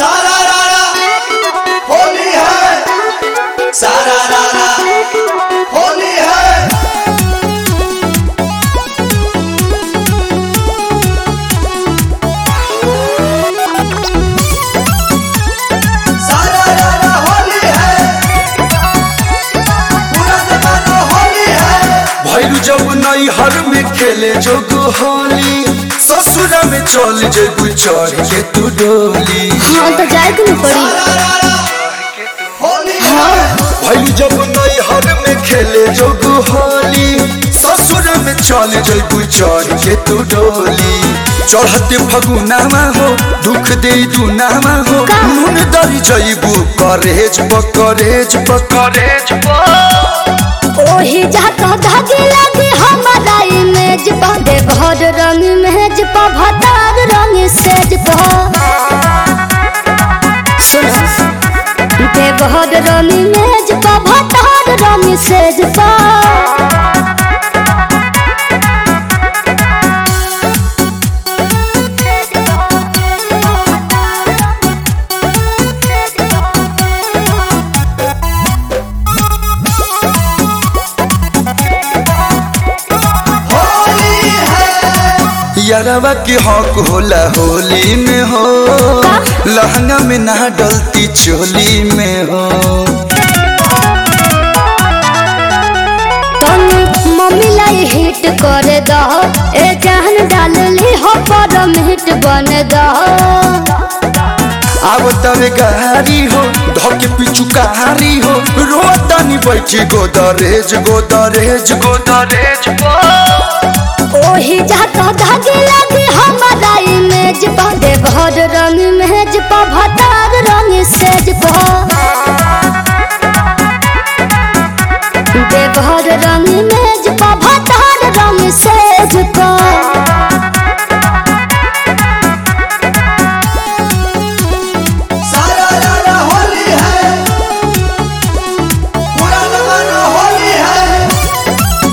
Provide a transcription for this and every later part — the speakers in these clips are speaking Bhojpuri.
सारा रारा होली है सारा रारा होली है सारा रारा होली है पूरा जमाना होली है भैरू जब नई हर में खेले जोग होली ससुर में चल जेबू चढ़ के तू डोली हाँ तो जाए के नहीं पड़ी सारा रारा होली है भैरू जब नई हर में खेले जोग होली ससुर में चल जेबू चढ़ के तू डोली चढ़ते फगुनामा हो दुख दे दुनामा हो का? नून दरी जईबू करेज पकरेज पकरेज ओही जाता धागे लगे हमारा इमेज पा दे भर रंग मेज पा भतार रंग सेज पा सुनो दे भर रंग मेज पा भतार रंग सेज पा होली है यारवा के हक होला होली में हो लहंगा में ना डलती चोली में हो तुम मम्मी लाई हिट कर दो ए जान डाल ली हो पर हिट बन दो अब तवे गारी हो धके पिछु कहारी हो रोतानी बैठी गोदरेज गोदरेज गोदरेज ओही जाता धागे लगे हमारा इमेज पा दे भर रंग मेज पा भतार रंग सेज पा दे भर रंग मेज पा भतार रंग सेज पा सारा रारा होली है पूरा जमाना होली है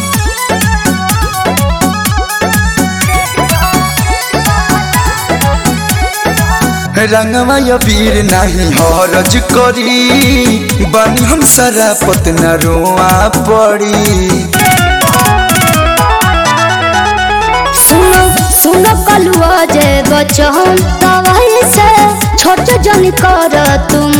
रंगवा या वीर नहीं हरज करी बनी हम सारा पतना रोआ पड़ी सुनो सुनो कलुआ जे बचन तवाई से छोट जन कर तुम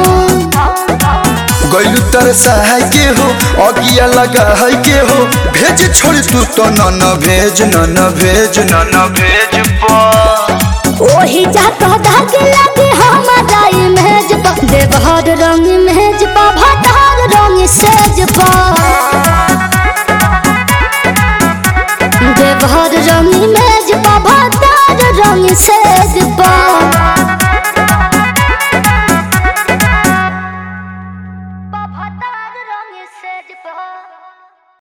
गैलू तर सहाय के हो अगिया लगा है के हो भेज छोड़ तू तो न न भेज न न भेज न न भेज ओही जाता धागे लगे हमारा इमेज पा देवहर रंग मेज पा भतार रंग सेज पा देवहर रंग मेज पा भतार रंग सेज पा